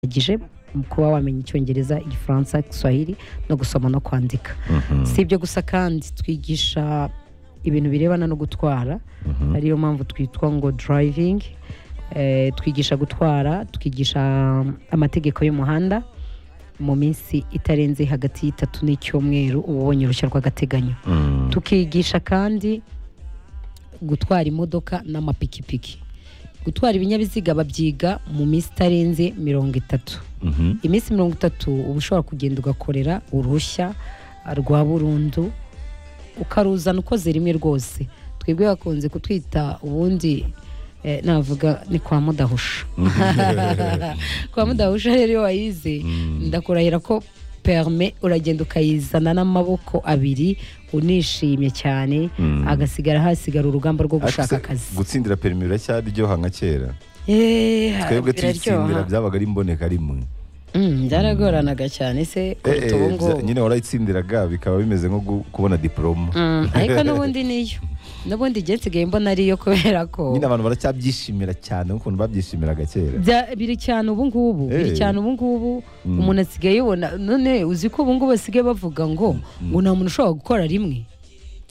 bidukikije mu kuba wamenya icyongereza igifaransa igiswahili no gusoma no kwandika si ibyo gusa kandi twigisha ibintu birebana no gutwara ariyo mpamvu twitwa ngo durayivingi twigisha gutwara twigisha amategeko y'umuhanda mu minsi itarenze hagati y'itatu n'icyumweru uba ubonye uruhushya rw'agateganyo tukigisha kandi gutwara imodoka n'amapikipiki gutwara ibinyabiziga babyiga mu minsi itarenze mirongo itatu iminsi mirongo itatu uba ushobora kugenda ugakorera uruhushya rwa burundu ukaruzana ukoze rimwe rwose twebwe bakunze kutwita ubundi eh, navuga ni kwa mudahusha kwa mudahusha rero iyo wayize ndakurahira ko perme uragenda ukayizana n'amaboko abiri unishimye cyane agasigara hasigara urugamba rwo gushaka akazi gutsindira perimi biracyaryoha nka kera Eh, twebwe tuyitsindira biraryoha byabaga ari imboneka rimwe Mm, byaragoranaga cyane se Eh, eh, kuruta ubu bya- ngubu nyine warayitsindiraga bikaba bimeze nko gu- kubona diporoma Mm, ariko n'ubundi niyo n'ubundi igihe nsigaye mbona ariyo kubera ko nyine abantu baracyabyishimira cyane nk'ukuntu babyishimiraga kera bya- biri cyane ubu ngubu biri Eh. cyane ubu ngubu umuntu asigaye yibona none uzi ko ubu ngubu basigaye bavuga ngo ngo nta muntu ushobora gukora rimwe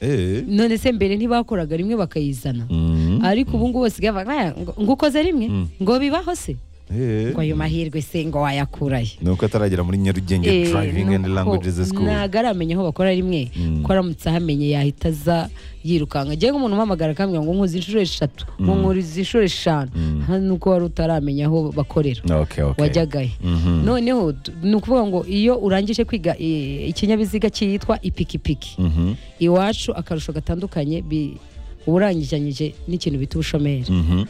Eh. none se mbere ntibakoraga rimwe bakayizana Mm. ariko ubu ngubu basigaye bavuga "Ah, ngo- ngo ukoze rimwe Mm. ngo bibaho se Eh. ngo ayo mahirwe se ngo wayakurahe ni uko ataragera muri nyarugenge Eh, driving and nuko languages school ntago aramenya aho bakora rimwe Mm. ko aramutse ahamenye yahita aza yirukanka agiye nk'umuntu umpamagara akambwira ngo nkuzi inshuro eshatu ngo nkuriza inshuro eshanu hano nuko wari utaramenya aho bakorera okay, okay. wajyagayo Mhm. noneho d- ni ukuvuga ngo iyo urangije kwiga i- ikinyabiziga cyitwa ipikipiki Mhm. iwacu akarusho gatandukanye bi- uba urangijanyije n'ikintu bita ubushomeri Mhm.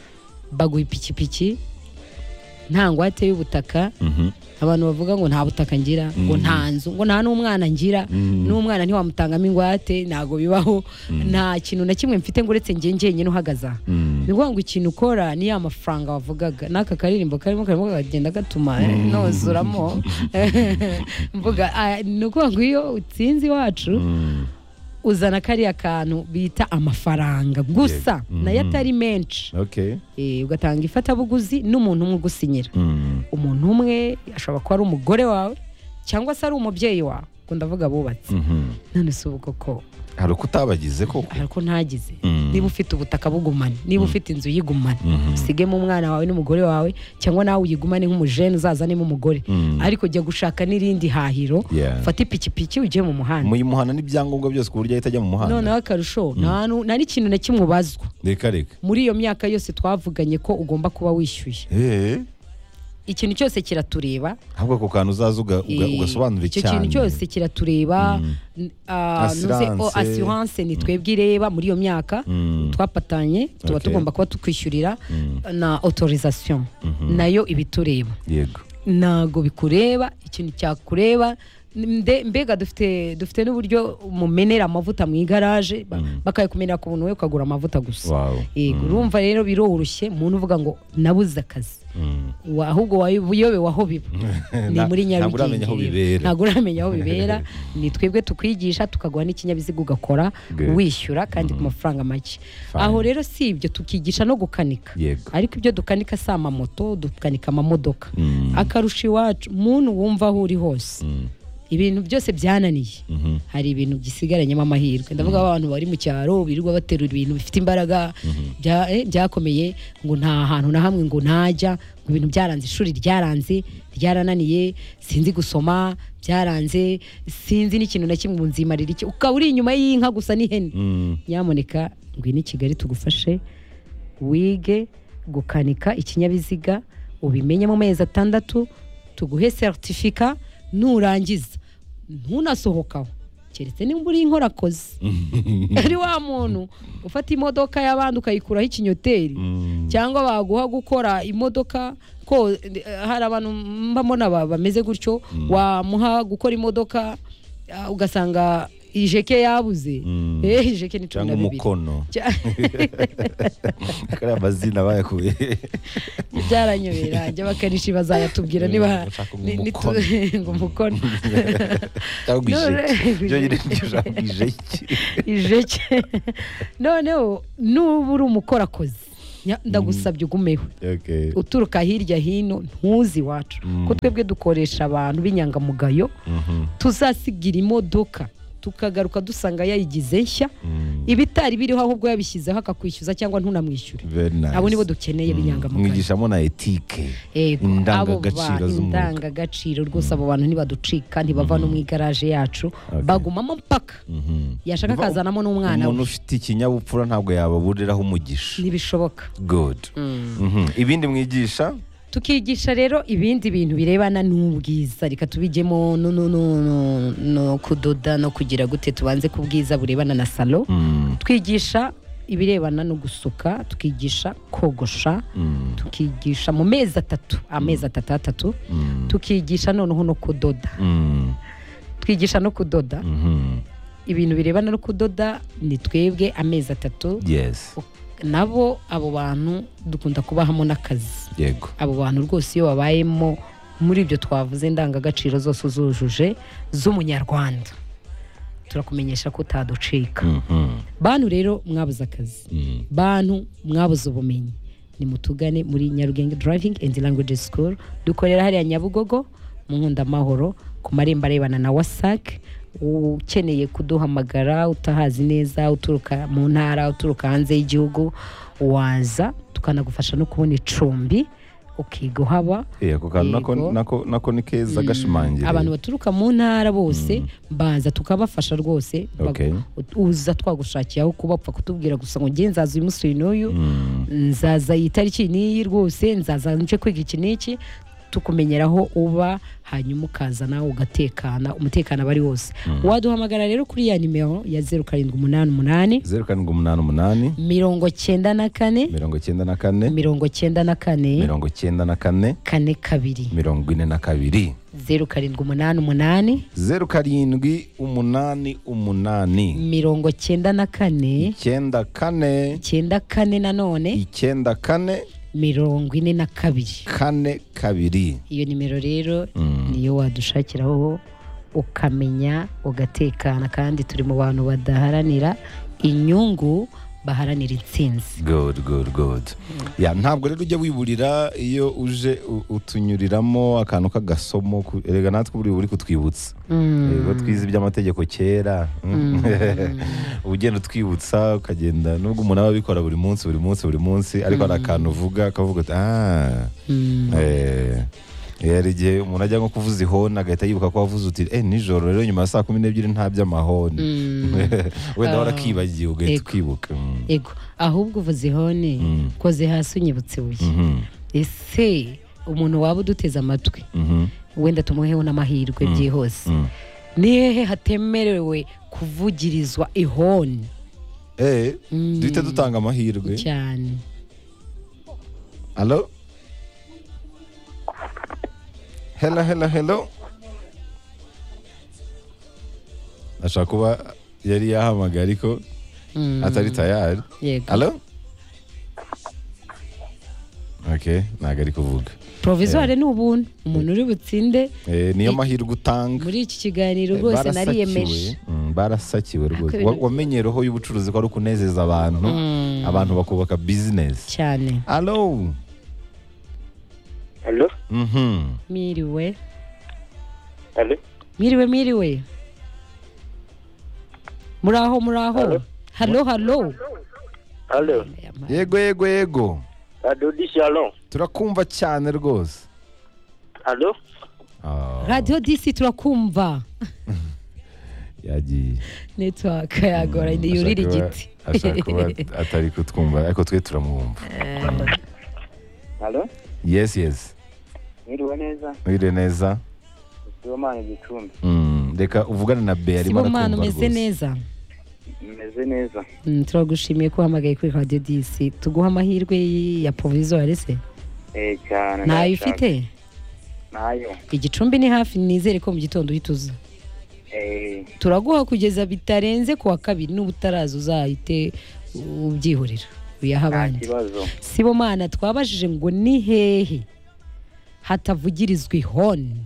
baguha ipikipiki nta ngwate y'ubutaka Mhm. abantu bavuga ngo nta butaka ngira ngo nta nzu ngo nta n'umwana ngira n'umwana ntiwamutangamo ingwate ntabwo bibaho nta kintu na kimwe mfite ngo uretse njye njyenyine uhagaze aha Mm. ni ukuvuga ngo ikintu ukora ni ya mafaranga wavugaga n'aka karirimbo karimo karimo kagenda gatuma eh, nozuramo mvuga ah, ni ukuvuga ngo iyo utsinze iwacu Mm. uzana kariya kantu bita amafaranga gusa Yego. nayo Mhm. atari menshi okay Eh, ugatanga ifatabuguzi n'umuntu umwe ugusinyira Mm. umuntu umwe ashobora kuba ari umugore wawe cyangwa se ari umubyeyi wawe ngo ndavuga abubatse Mhm. none si ubu koko hari uko utabagize koko ariko ntagize Mm. niba ufite ubutaka bugumane niba ufite inzu yigumane Mhm. usigemo umwana wawe n'umugore wawe cyangwa nawe uyigumane nk'umujene uzazanemo umugore Mm. ariko jya gushaka n'irindi hahiro Yeah. fata ipikipiki ujye mu muhanda muyimuhana n'ibyangombwa byose ku buryo ahita ajya mu muhanda noneho akarusho nta nu- nta n'ikintu na kimwe ubazwa reka reka muri iyo myaka yose twavuganye ko ugomba kuba wishyuye Eh. ikintu cyose kiratureba ahubwo ako kantu uzaza uga- uga- Eh, ugasobanura icyo kintu cyose kiratureba n- ah, nuze, oh, Assurance. assurance ni twebwe ireba muri iyo myaka Mm. twapatanye tuba Okay. tugomba kuba tukwishyurira Mm. na autorisation nayo iba itureba yego ntago bikureba ikintu cyakureba Mbe- mbega dufite dufite n'uburyo mumenera amavuta mu igaraje ba- bakayakumenera ku buntu we ukagura amavuta gusa wow yego urumva rero biroroshye umuntu uvuga ngo nabuze akazi Mm. wa- ahubwo wayobewe aho biba ni Na- muri ntabwo uramenya nyarugenge aho rero. bibera. ntabwo uramenya aho bibera ni twebwe tukwigisha tukaguha n'ikinyabiziga ugakora Good. wishyura kandi ku mafaranga make Fine. aho rero si ibyo tukigisha no gukanika Yego. ariko ibyo dukanika si amamoto dukanika amamodoka Mm. akarusho iwacu muntu wumva aho uri hose ibintu byose byananiye hari ibintu bisigaranyemo amahirwe ndavuga abantu bari mu cyaro birirwa baterura ibintu bifite imbaraga bya- eh, byakomeye ngo nta hantu na hamwe ngo ntajya ngo ibintu byaranze ishuri ryaranze ryarananiye sinzi gusoma byaranze sinzi n'ikintu na kimwe nzima iki ukaba uri inyuma y'inka gusa n'ihene Mm. nyamuneka ngwino i kigali tugufashe wige gukanika ikinyabiziga ubimenye mu mezi atandatu tuguhe seritifika nurangiza ntunasohokaho keretse nimba uri inkorakozi ari wa muntu ufata imodoka y'abandi ukayikuraho ikinyoteri cyangwa baguha gukora imodoka ko eh, hari abantu mbamona ba- bameze gutyo wamuha gukora imodoka ah, ugasanga ijeke yabuze Mm. Eh, ijeke ni cumi cyangwa na bibiri umukono Cya- kariya mazina bayakuye byaranyobera njya bakanishi bazayatubwira niba Bashaka ngo ni- ni- umukono. ngo umukono cyangwa ijeki None- byonyine nibyo ijambo ijeki ijeke noneho nuba uri umukorakozi nya- ndagusabye ugumeho Okay. uturuka hirya hino ntuzi iwacu ko twebwe dukoresha abantu b'inyangamugayo Mhm. tuzasigira imodoka tukagaruka dusanga yayigize nshya Mm. ibitari biriho ahubwo yabishyizeho akakwishyuza cyangwa ntunamwishyure Very nice. abo nibo dukeneye b'inyangamugayo mwigishamo na etike Yego, abo ba- indangagaciro z'umwuga indangagaciro rwose abo bantu ntibaducika ntibava no mu igaraje yacu bagumamo mpaka Mhm. yashaka Biba- akazanamo n'umwana umuntu we ufite ikinyabupfura ntabwo yababuriraho umugisha ntibishoboka good Mhm. ibindi mwigisha tukigisha rero ibindi bintu birebana n'ubwiza reka tubijyemo no, no, no, no, no kudoda no kugira gute tubanze ku bwiza burebana na salo Mm. twigisha ibirebana no gusuka tukigisha kogosha Mm. tukigisha mu mezi atatu amezi atatu atatu Mm. tukigisha noneho no kudoda Mm. twigisha no kudoda Mhm. ibintu birebana no kudoda ni twebwe amezi atatu yes nabo abo bantu dukunda kubahamo n'akazi yego abo bantu rwose iyo babayemo muri ibyo twavuze indangagaciro zose zujuje z'umunyarwanda turakumenyesha ko utaducika Mhm. bantu rero mwabuze akazi Mm. bantu mwabuze ubumenyi nimutugane muri nyarugenge driving and language school dukorera hariya nyabugogo mu nkundamahoro ku marembo arebana na wasac ukeneye kuduhamagara utahazi neza uturuka mu ntara uturuka hanze y'igihugu waza tukanagufasha no kubona icumbi ukiga uhaba Eh, ako kantu nako- Yego. nako- nako ni keza gashimangira abantu baturuka mu ntara bose baza tukabafasha rwose bagu- Okay. uza twagushakiye aho kuba upfa kutubwira gusa ngo nge nzaza uyu munsi uyu n'uyu nzaza iyi tariki n'iyi rwose nzaza nje kwiga iki n'iki tukumenyera aho uba hanyuma ukaza nawe ugatekana umutekano aba ari wose waduhamagara rero kuri ya nimero ya zeru karindwi umunani umunani zeru karindwi umunani umunani mirongo cyenda na kane mirongo icyenda na kane mirongo cyenda na kane mirongo icyenda na kane kane kabiri mirongo ine na kabiri zeru karindwi umunani umunani zeru karindwi umunani umunani mirongo cyenda na kane icyenda kane icyenda kane nanone icyenda kane mirongo ine na kabiri kane kabiri iyo nimero rero niyo wadushakiraho ukamenya ugatekana kandi turi mu bantu badaharanira inyungu baharanira intsinzi good good good ya ntabwo rero ujya wiburira iyo uje u- utunyuriramo akantu k'agasomo ku- erega natwe buriya uba uri kutwibutsa yego twize iby'amategeko kera uba ugenda utwibutsa ukagenda nubwo umuntu aba abikora buri munsi buri munsi buri munsi ariko hari akantu uvuga akavuga uti ah eh." Eh, hari igihe umuntu ajya nko kuvuza ihoni agahita yibuka ko wavuze uti eh nijoro rero nyuma ya saa kumi n'ebyiri ntabya amahoni wenda warakibagiye ugahita Ego. ukibuka Mm. ego ahubwo uvuze ihone koze hasi unyibutse ibuye Mhm. ese umuntu waba uduteze amatwi Mhm. wenda tumuheho n'amahirwe byihuse Mm. ni hehe hatemerewe kuvugirizwa ihoni Eh, Mm. duhite dutanga amahirwe cyane Hello? Hello, hello, hello. Ashobora kuba yari yahamagaye ariko Mm. atari tayari. yego Hello? Okay, ntabwo ari kuvuga. provisoire ni ubuntu umuntu uri butsinde Eh, niyo mahirwe utanga. muri iki kiganiro Eh, rwose barasakiwe. nariyemeje Mm, barasakiwe rwose ibintu- Wa- wamenye roho y'ubucuruzi ko ari ukunezeza abantu abantu bakubaka business cyane Hello? Allô Mhm. miriwe Allô miriwe miriwe muri aho muri aho halo halo Allô Yego yego yego Radio du Salon turakumva cyane rwose Allô Ah, radiyo disi turakumva yagiye netiwaka yagora Mm, yurira ashaka igiti kuba- ashaka kuba atari kutwumva ariko twe turamwumva Allô yes yes Mwiriwe neza mwire neza Sibomana Gicumbi Mm, reka uvugane na be arimo sibomana arakumva umeze rwose neza Meze neza Mm, turagushimiye ko uhamagaye kuri radiyo disi tuguha amahirwe ya provisoire se Eh cyane ntayo ndashaka. ufite Ntayo igicumbi ni hafi nizere ko mu gitondo uhita uza Eh turaguha kugeza bitarenze ku wa kabiri n'uba utaraza uzahite ubyihorera uyaha nta abandi kibazo sibomana twabajije ngo ni hehe hatavugirizwa ihoni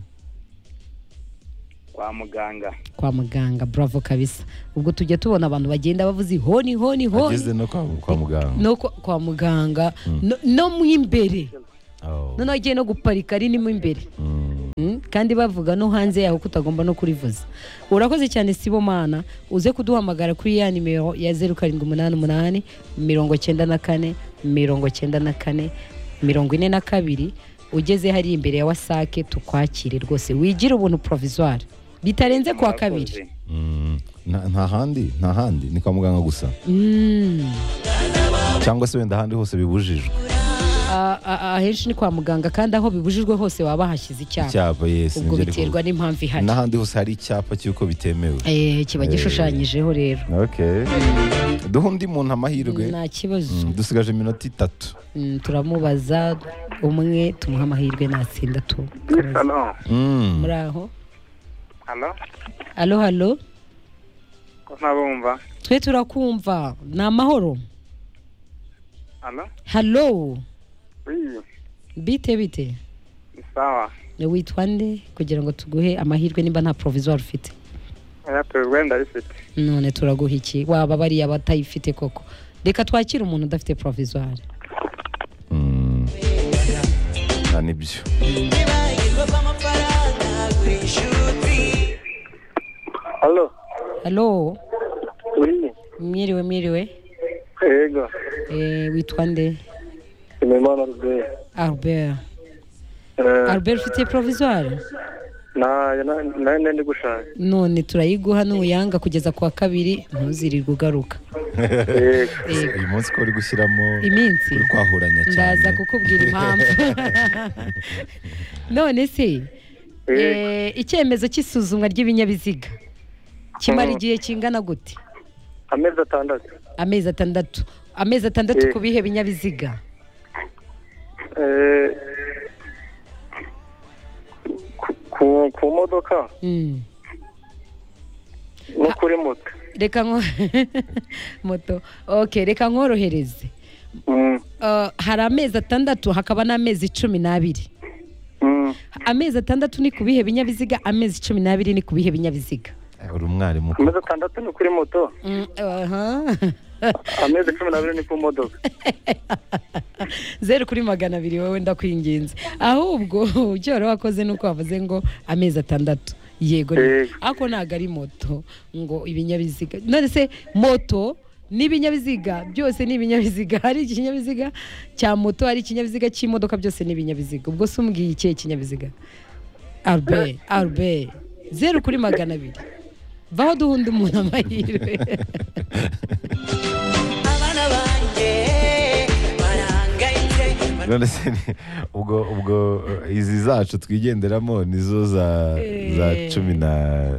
kwa kwa muganga kwa muganga bravo kabisa ubwo tujya tubona abantu bagenda bavuze honi honi ageze honi no kwa kwa muganga no kwa- kwa muganga no- no mu imbere Oh. noneho agiye no guparika ririmo imbere Mm. Mm, kandi bavuga no hanze yaho ko utagomba no kurivuza urakoze cyane sibomana uze kuduhamagara kuri ya nimero ya zeru karindwi umunani umunani mirongo cyenda na kane mirongo cyenda na kane mirongo ine na kabiri ugeze hariya imbere ya wasake tukwakire rwose wigire ubuntu provisoire bitarenze kuwa kabiri Murakoze. Mm. Nta- nta handi nta handi ni kwa muganga gusa Mm. cyangwa se wenda ahandi hose bibujijwe A- a- ahenshi ni kwa muganga kandi aho bibujijwe hose waba hahashyize icyapa icyapa yes ubwo nibyo ariko- biterwa n'impamvu ihari n'ahandi hose hari icyapa cy'uko bitemewe Eh, kiba gishushanyijeho rero okay duha undi muntu amahirwe nta kibazo Mm, dusigaje iminota itatu Mm, turamubaza umwe tumuha amahirwe natsinda tu halo Mm. muri aho halo alo halo ko ntabumva twe turakumva ni amahoro halo halo wiyi bite bite ni sawa witwa nde kugira ngo tuguhe amahirwe nimba nta provisoire ufite eyateri wenda rifite none turaguha iki waba bariya batayifite koko reka twakire umuntu udafite provisoire Mm. Ah, nibyo halo halo wiyi mwiriwe mwiriwe yego Eh, witwa nde imimana rubeyi albert albert ufite provisoire nayo ndi gushaka none turayiguha nuyanga kugeza ku wa kabiri ntuzirirwe ugaruka yego Yego. uyu munsi ko uri gushyiramo iminsi uri kwahuranya cyane ndaza kukubwira impamvu none se yego eh, icyemezo cy'isuzumwa ry'ibinyabiziga kimara Mm. igihe kingana gute amezi atandatu amezi atandatu amezi atandatu Eh. ku bihe binyabiziga Eh, ku- ku- ku modoka Mm. no kuri moto reka nko- moto okay reka nkorohereze Mm, Eh, hari amezi atandatu hakaba n'amezi cumi n'abiri mm. amezi atandatu ni ku bihe binyabiziga amezi cumi n'abiri ni ku bihe binyabiziga Eh, uri umwarimu ko. amezi atandatu ni kuri moto Mm, aha. amezi cumi n'abiri ni ku modoka zeru kuri magana abiri wowe ndakwinginze ahubwo icyo wari wakoze ni uko wavuze ngo amezi atandatu yego ni- Yego. ako ntabwo ari moto ngo ibinyabiziga none se moto n'ibinyabiziga byose ni ibinyabiziga hari ikinyabiziga cya moto hari ikinyabiziga cy'imodoka byose ni ibinyabiziga ubwo se umbwiye ikihe kinyabiziga albert albert zeru kuri magana abiri vaho duhunda umuntu amahirwe abana banjye barangayitse none se ni- ubwo ubwo eh, izi zacu twigenderamo nizo za za Eh. cumi na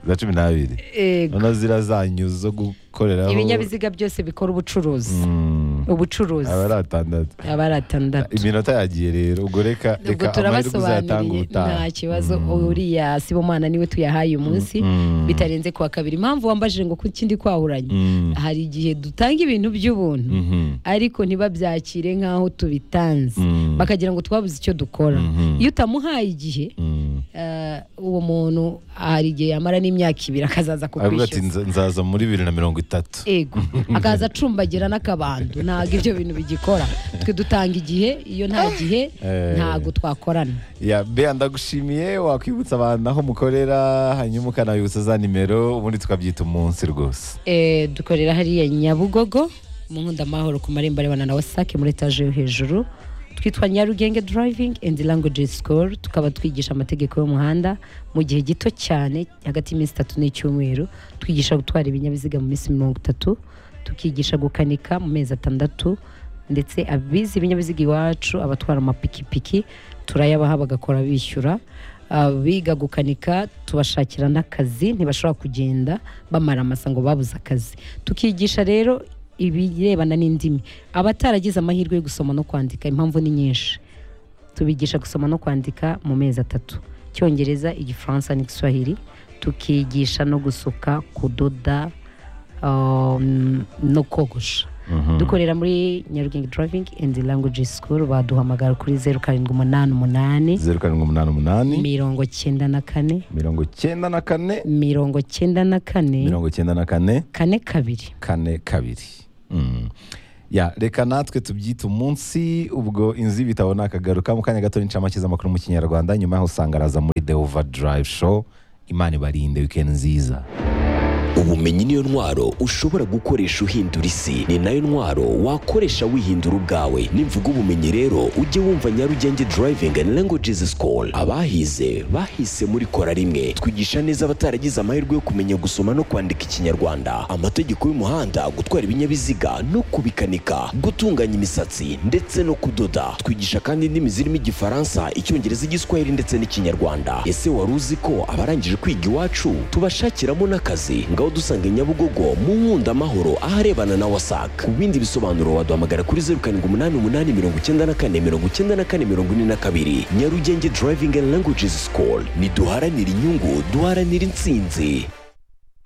za cumi n'abiri Yego. noneho ziriya zanyu zo gukoreraho ibinyabiziga byose bikora ubucuruzi Mm, ubucuruzi aba ari atandatu aba ari atandatu iminota yagiye rero ubwo reka ubwo reka amahirwe uzayatanga turabasobanuriye ubutaha nta kibazo Mm, uriya sibomana niwe tuyahaye umunsi mm, bitarenze kuwa kabiri impamvu wambajije ngo kuki ndi kwahuranye mm, hari igihe dutanga ibintu by'ubuntu mhm, ariko ntibabyakire nk'aho tubitanze Mm. bakagira ngo twabuze icyo dukora Mhm. iyo utamuhaye igihe mm. eh, uwo muntu hari igihe yamara n'imyaka ibiri akazaza aravuga ati kukwishyuza "Nza- nzaza muri bibiri na mirongo itatu ego akaza acumbagira n'akabando ntabwo ibyo bintu bigikora twe dutanga igihe iyo nta gihe Eh. ntabwo twakorana ya bea ndagushimiye wakwibutsa abantu aho mukorera hanyuma ukanabibutsa za nimero ubundi tukabyita umunsi rwose Eh, dukorera hariya nyabugogo mu nkundamahoro ku marembo arebana na wasake muri etaje yo hejuru twitwa nyarugenge driving and language school tukaba twigisha amategeko y'umuhanda mu gihe gito cyane hagati y'iminsi itatu n'icyumweru twigisha gutwara ibinyabiziga mu minsi mirongo itatu tukigisha gukanika mu mezi atandatu ndetse abizi ibinyabiziga iwacu abatwara amapikipiki turayabaha bagakora bishyura abiga gukanika tubashakira n'akazi ntibashobora kugenda bamara amasa ngo babuze akazi tukigisha rero ibirebana n'indimi abataragize amahirwe yo gusoma no kwandika impamvu ni nyinshi tubigisha gusoma no kwandika mu mezi atatu icyongereza igifaransa n'igiswahili tukigisha no gusuka kudoda um, no kogosha dukorera muri nyarugenge driving and language school baduhamagara kuri zeru karindwi umunani umunani zeru karindwi umunani umunani mirongo cyenda na kane mirongo cyenda na kane mirongo cyenda na kane mirongo cyenda na kane kane kabiri kane kabiri Mm. ya reka natwe tubyite umunsi ubwo inzu y'ibitabo nakagaruka mu kanya gato n'incamake z'amakuru mu kinyarwanda nyuma yaho usanga araza muri the overdrive show imana ibarinde weekend nziza ubumenyi niyo ntwaro ushobora gukoresha uhindura isi ni nayo ntwaro wakoresha wihindura ubwawe nimvuga ubumenyi rero ujye wumva nyarugenge driving and languages school abahize bahise muri kora rimwe twigisha neza abataragize amahirwe yo kumenya gusoma no kwandika ikinyarwanda amategeko y'umuhanda gutwara ibinyabiziga no kubikanika gutunganya imisatsi ndetse no kudoda twigisha kandi indimi zirimo igifaransa icyongereza igiswahili ndetse n'ikinyarwanda ese wari uzi ko abarangije kwiga iwacu tubashakiramo n'akazi ngaho dusange nyabugogo mu nkunda amahoro aharebana na wasac ku bindi bisobanuro waduhamagara kuri zeru karindwi umunani umunani mirongo icyenda na kane mirongo icyenda na kane mirongo ine na kabiri nyarugenge driving and languages school ntiduharanire inyungu duharanire intsinzi